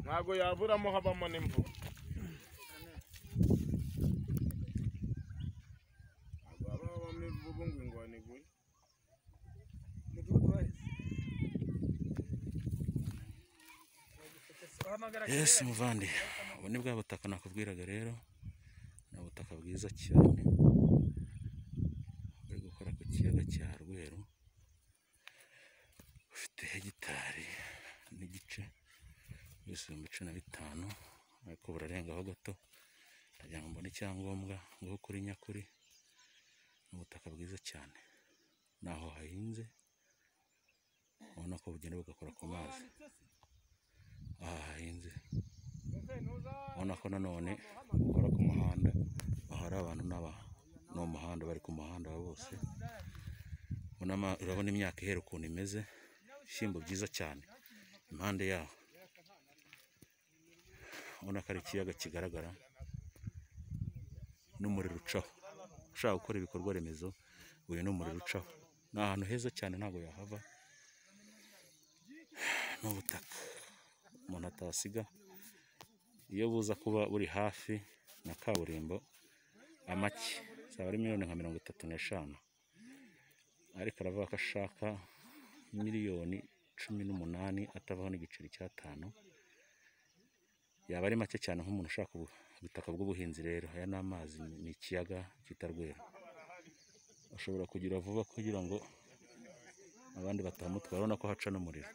ntabwo yaburamo habamo n'imvura ntabwo haba habamo imvubu ngo ingwani igure Yes muvandi ubu ni bwa butaka nakubwiraga rero ni ubutaka bwiza cyane bari gukora ku kiyaga cya Rweru bufite hegitari n'igice ibihumbi cumi na bitanu ariko burarengaho gato ndagira ngo mbone icyangombwa ngo kuri nyakuri ni ubutaka bwiza cyane naho hahinze ubona ko bugenda bugakora ku mazi aha hahinze ubona ko nanone gukora ku muhanda ahari abantu n'aba ni umuhanda bari ku muhanda bose Ubona ama- urabona imyaka ihera ukuntu imeze ibishyimbo byiza cyane impande yaho ubona ko ari ikiyaga kigaragara n'umuriro ucaho ushaka gukora ibikorwa remezo uyu ni umuriro ucaho ni ahantu heza cyane ntabwo yahava ni ubutaka umuntu atasiga iyo buza kuba buri hafi na kaburimbo amake zaba ari miliyoni nka mirongo itatu n'eshanu ariko aravuga ko ashaka miliyoni cumi n'umunani atavaho n'igiceri cy'atanu yaba ari make cyane nk'umuntu ushaka ubu- ubutaka bw'ubuhinzi rero aya ni amazi ni ikiyaga cyitwa Rweru ushobora kugira vuba kugira ngo abandi batamutwara urabona ko haca n'umuriro